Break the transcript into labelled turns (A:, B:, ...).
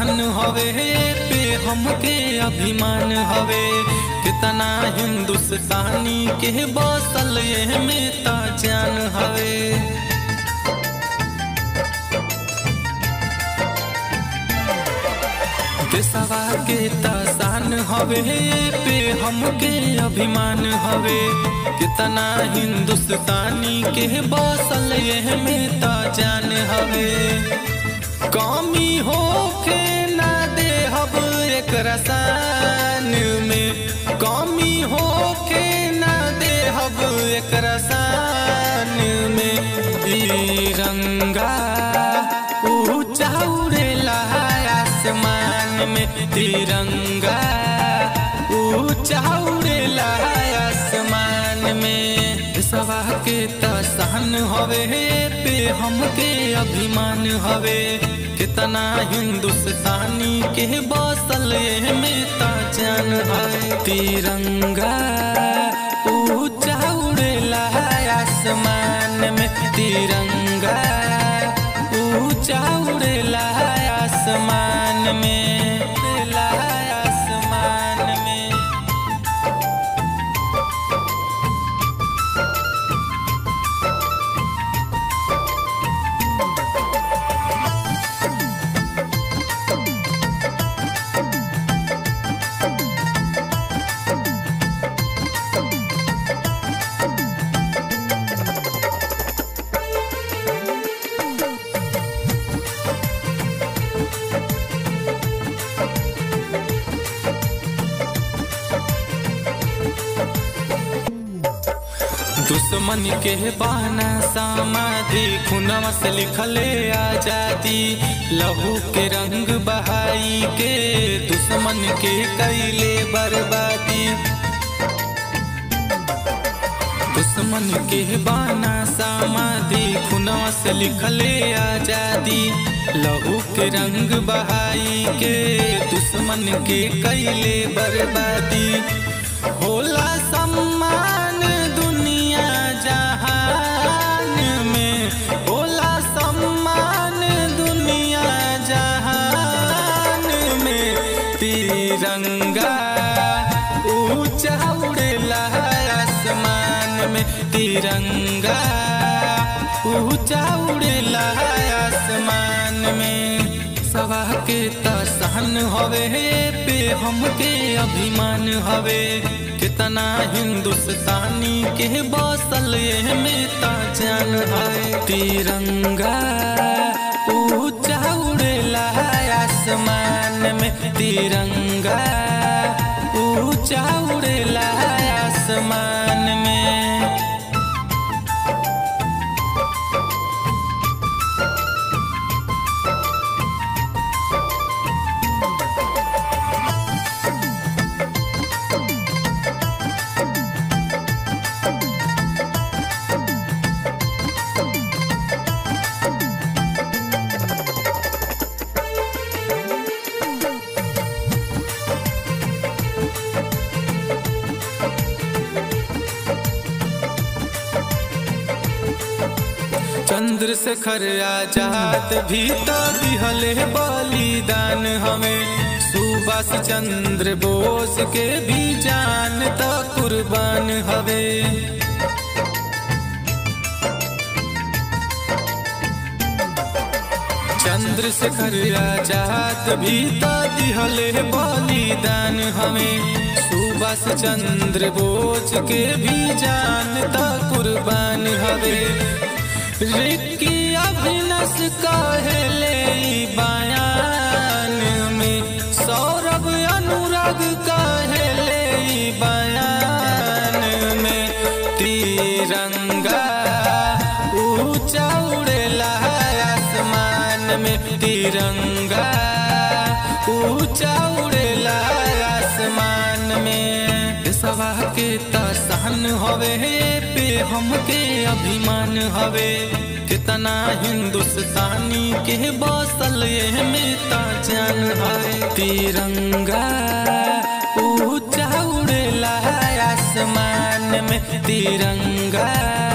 A: शान हवे पे हमके अभिमान हवे कितना हिंदुस्तानी के बसल ये में ता जान हवे देशवा के तासान हवे पे हमके अभिमान हवे कितना हिंदुस्तानी के बसल ये में ता जान हवे कमी होके ना दे हब एक रसान में कमी होके ना दे हब एक रसान में तिरंगा ऊंचा उड़ेला आसमान में तिरंगा ऊंचा उड़ेला आसमान में सवा के तहन हवे पे हमके अभिमान हवे कितना हिंदुस्तानी के बसल में ता जान है तिरंगा ऊंचा उड़ेला आसमान में तिरंगा ऊंचा उड़ेला आसमान में उड़ेला आसमान में दुश्मन के बहाना समाधि खुनवा से लिखले आजादी लहू के रंग बहाई के दुश्मन के कैले बर्बादी दुश्मन के बाना समाधि खुनवा से लिखले आजादी लहू के रंग बहाई के दुश्मन के कैले बर्बादी होला सम्मान दुनिया जहान में होला सम्मान दुनिया जहान में तिरंगा ऊंचा उड़ेला आसमान में तिरंगा ऊंचा उड़ेला आसमान में सवा के तहन हवे पे हमके अभिमान हवे कितना हिंदुस्तानी के बसल ये में ता जान है तिरंगा ऊंचा उड़ेला आसमान में तिरंगा ऊंचा उड़ेला आसमान में चंद्रशेखर आजाद भी तो दिहले बलिदान हमें सुभाष चंद्र बोस के भी जान तो कुर्बान हवे चंद्रशेखर आजाद भी तो दिहले बलिदान हमें सुभाष चंद्र बोस के भी जान तो कुर्बान हवे रिक्की अभिनस कहले बयान में सौरभ अनुराग कहले बयान में तिरंगा ऊंचा उड़ेला आसमान में तिरंगा ऊंचा उड़ेला आसमान में सवा के तहन हवे पे हमके अभिमान हवे कितना हिंदुस्तानी के बसल ये में ता जान है तिरंगा ऊंचा उड़ेला आसमान में तिरंगा